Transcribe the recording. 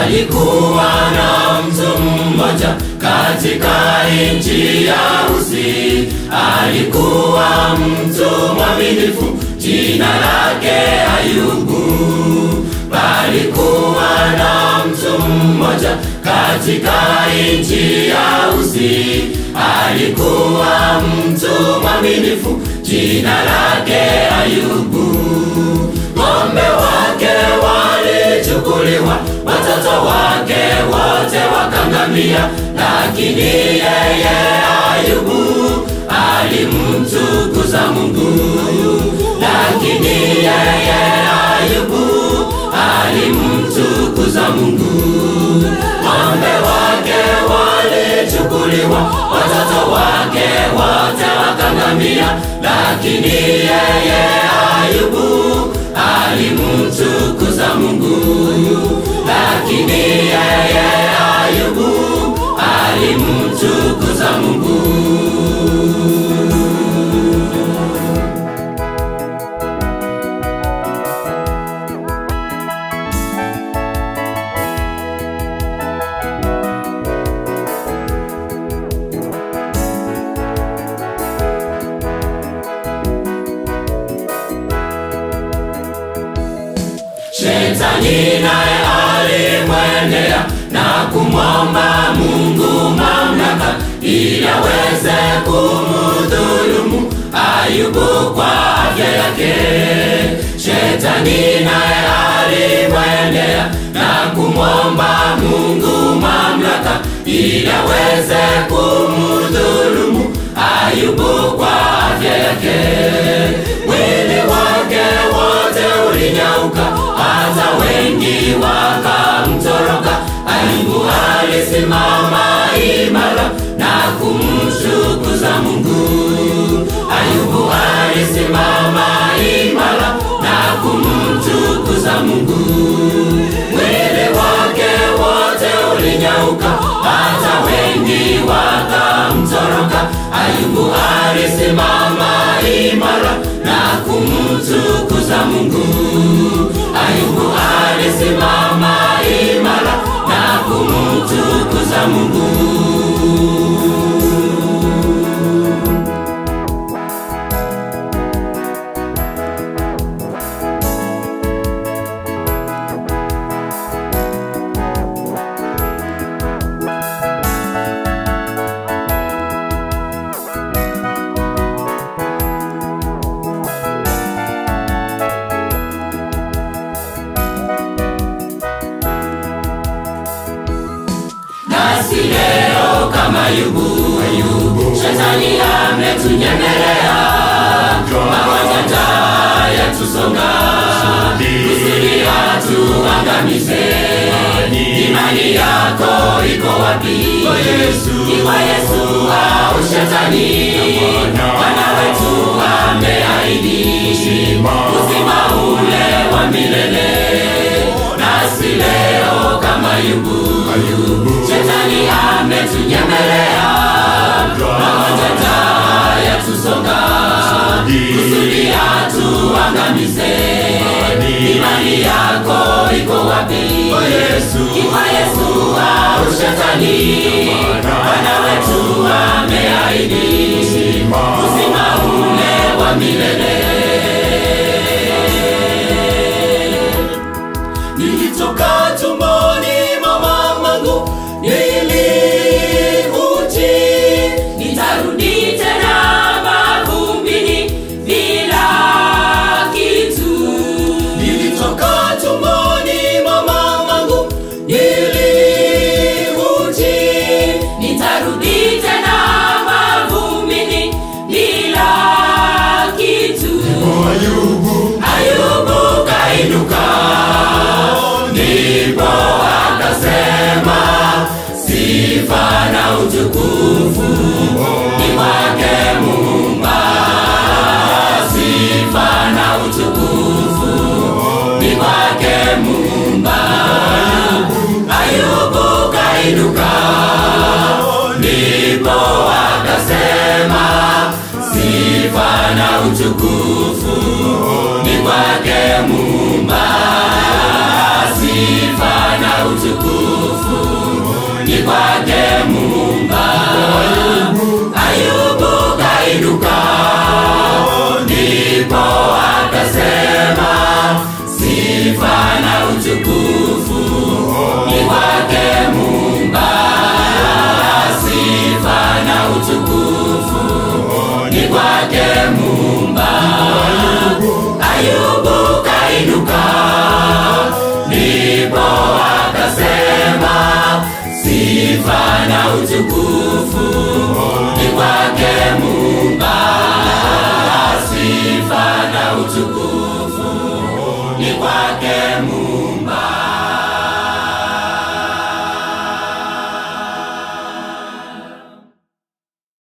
Palikuwa na mtu mmoja katika nchi ya Usi, alikuwa mtu mwaminifu, jina lake Ayubu. Palikuwa na mtu mmoja katika nchi ya Usi, alikuwa mtu mwaminifu, jina lake Ayubu. Ng'ombe wake walichukuliwa, watoto wake wote wakangamia, lakini yeye Ayubu alimtukuza Mungu. Lakini yeye Ayubu alimtukuza Mungu. Ng'ombe wake walichukuliwa, watoto wake wote wakangamia, lakini yeye Ayubu alimtukuza Mungu. Lakini yeye Ayubu alimtukuza Mungu. Shetani naye alimwendea na kumwomba Mungu mamlaka ili aweze kumdhulumu Ayubu kwa afya yake. Shetani naye alimwendea na kumwomba Mungu mamlaka ili aweze kumdhulumu Ayubu kwa afya yake. Mwili wake wote ulinyauka, hata wengi wakamtoroka. Ayubu alisimama imara na kumtukuza Mungu. Ayubu alisimama imara na kumtukuza Mungu. Mwili wake wote ulinyauka, hata wengi wakamtoroka. Ayubu alisimama imara na kumtukuza Mungu. Ayubu alisimama imara na kumtukuza Mungu. nasi leo kama Ayubu, Ayubu. Shetani ametunyemelea, magonjwa njaa yatusonga, kusudi atuangamize. Imani yako iko wapi? Ni kwa Yesu au Shetani? Bwana wetu ameahidi uzima ule wa milele, nasi leo kama Ayubu, Shetani ametunyemelea, magonjwa njaa yatusonga, kusudi atuangamize. Imani yako iko wapi? Ni kwa Yesu au Shetani? Bwana wetu ameahidi uzima ule wa milele. Nilitoka tumboni mwa mamangu nili uchi, nitarudi tena mavumbini bila kitu. Nilitoka tumboni mwa mamangu nili uchi, nitarudi tena mavumbini bila kitu. Ayubu kainuka, ndipo akasema, sifa na utukufu ni kwake Muumba, sifa na utukufu ni kwake Muumba. Ayubu kainuka, ndipo akasema, sifa na utukufu ni kwake Muumba, sifa na utukufu utukufu